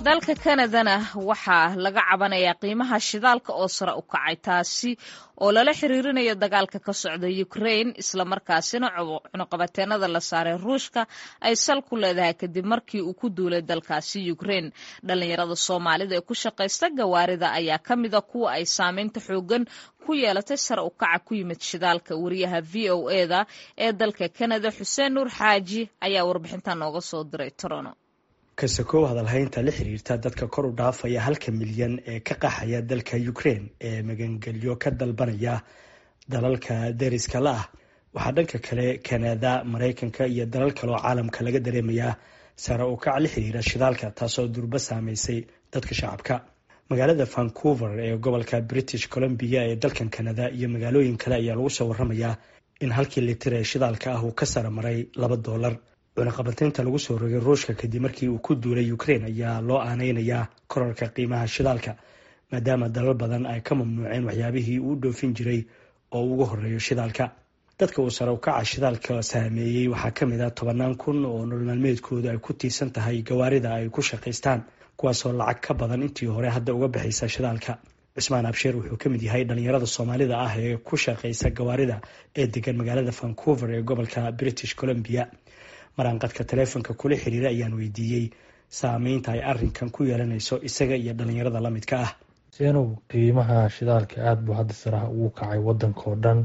dalka kanadana waxaa laga cabanayaa qiimaha shidaalka oo sare u kacay taasi oo lala xiriirinayo dagaalka ka socda ukrain islamarkaasina cunuqabateenada la saaray ruushka ay sal ku leedahay kadib markii uu ku duulay dalkaasi ukrain dhalinyarada soomaalida ee ku shaqaysta gawaarida ayaa ka mida kuwa ay saameynta xoogan ku yeelatay sare u kaca ku yimid shidaalka wariyaha v o eda ee dalka kanada xuseen nuur xaaji ayaa warbixinta nooga soo diray torono kasakow hadalhaynta la xiriirta dadka kor u dhaafaya halka milyan ee ka qaxaya dalka ukraine ee magangelyo ka dalbanaya dalalka deriska la ah waxaa dhanka kale kanada maraykanka iyo dalal kale oo caalamka laga dareemayaa sare u kac la xiriira shidaalka taasoo durba saameysay dadka shacabka magaalada vancouver ee gobolka british columbia ee dalkan kanada iyo magaalooyin kale ayaa lagu soo waramayaa in halkii litir ee shidaalka ah uu ka sare maray laba doolar cunaqabateynta lagu soo rogay ruushka kadib markii uu ku duulay ukraine ayaa loo aaneynayaa korarka qiimaha shidaalka maadaama dalal badan ay ka mamnuuceen waxyaabihii uu dhoofin jiray oo ugu horeeyo shidaalka dadka uu sare ukaca shidaalka saameeyey waxaa kamid ah tobanaan kun oo nolol maalmeedkoodu ay ku tiirsan tahay gawaarida ay ku shaqaystaan kuwaasoo lacag ka badan intii hore hadda uga baxaysa shidaalka cismaan absheer wuxuu kamid yahay dhalinyarada soomaalida ah ee ku shaqaysa gawaarida ee degan magaalada vancouver ee gobolka british columbia maraanqadka taleefonka kula xiriira ayaan weydiiyey saameynta ay arinkan ku yeelanayso isaga iyo dhalinyarada lamidka ah senow qiimaha shidaalka aada buu hadda saraha ugu kacay wadanka oo dhan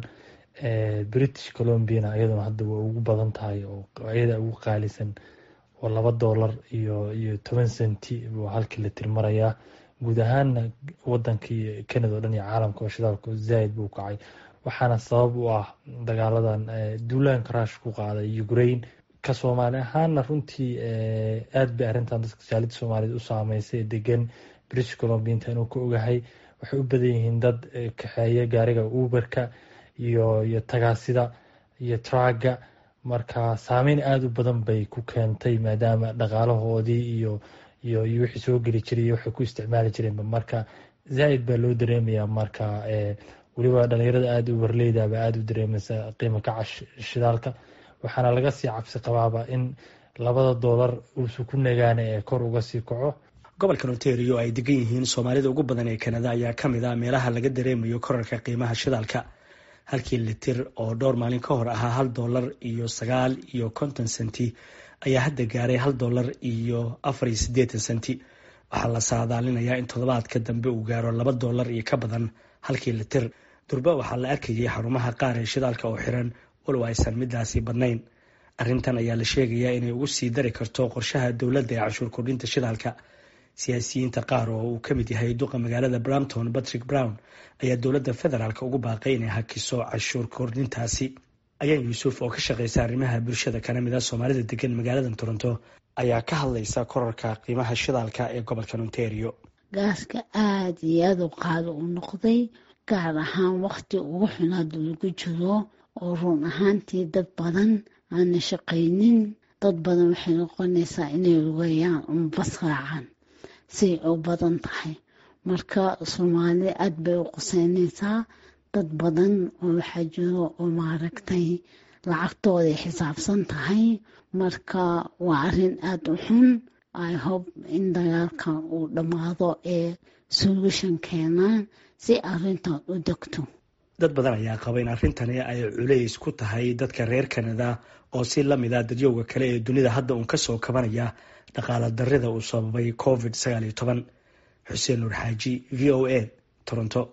british colombiana iyaduna hadda way ugu badan tahay oo iyada ugu qaalisan oo laba doolar iyo iyo toban centi buu halkii la tirmarayaa guud ahaana wadankii canada o dhan iyo caalamka oo shidaalka zaaid buu kacay waxaana sabab u ah dagaaladan duulaanka ruush ku qaaday ukraine ka soomaali ahaana runtii aada bay arrintan dadka saalida soomaaliyed u saameysay degan british colombia inta inuu ka ogahay waxay u badan yihiin dad kaxeeya gaariga uberka iyo iyo tagaasida iyo tragga marka saameyn aada u badan bay ku keentay maadaama dhaqaalahoodii iyo iyo iyo wixii soo geli jiray iyo waxay ku isticmaali jireenba marka zaa-id baa loo dareemayaa marka weliba dhalinyarada aada u warleydaba aada u dareemaysa qiimo kaca shidaalka waxaana laga sii cabsi qabaaba in labada doolar uusu ku nagaana ee kor uga sii kaco gobolkan ontario ay degan yihiin soomaalida ugu badan ee kanada ayaa kamid ah meelaha laga dareemayo korarka qiimaha shidaalka halkii litir oo dhowr maalin ka hor ahaa hal doolar iyo sagaal iyo konton senti ayaa hadda gaaray hal doolar iyo afar iyo siddeetan senti waxaa la saadaalinayaa in toddobaadka dambe uu gaaro laba doolar iyo ka badan halkii litir durba waxaa la arkayay xarumaha qaar ee shidaalka oo xiran walow aysan midaasi badnayn arrintan ayaa la sheegayaa inay ugu sii dari karto qorshaha dowladda ee canshuur kordhinta shidaalka siyaasiyiinta qaar oo uu ka mid yahay duqa magaalada brampton patrick brown ayaa dowladda federaalk ugu baaqay inay hakiso canshuur kordhintaasi ayaan yuusuf oo ka shaqeysa arrimaha bulshada kana mid a soomaalida degan magaalada toronto ayaa ka hadlaysa korarka qiimaha shidaalka ee gobolka ontario gaaska aada iyo aada u qaado u noqday gaar ahaan waqti ugu xun hadda lagu jiro oo run ahaantii dad badan aana shaqaynin dad badan waxay noqonaysaa inay lugeeyaan uma bas raacaan siay u badan tahay marka soomaali aada bay u quseynaysaa dad badan oo waxaa jiro oo maaragtay lacagtooday xisaabsan tahay marka waa arrin aada u xun i hope in dagaalkan uu dhammaado ee solution keenaan si arrintan u degto dad badan ayaa qaba in arrintani ay culays ku tahay dadka reer kanada oo si lamid a dadyowga kale ee dunida hadda uun kasoo kabanaya dhaqaala darida uu sababay covid sagaal iyo toban xuseen nuur xaaji v o a toronto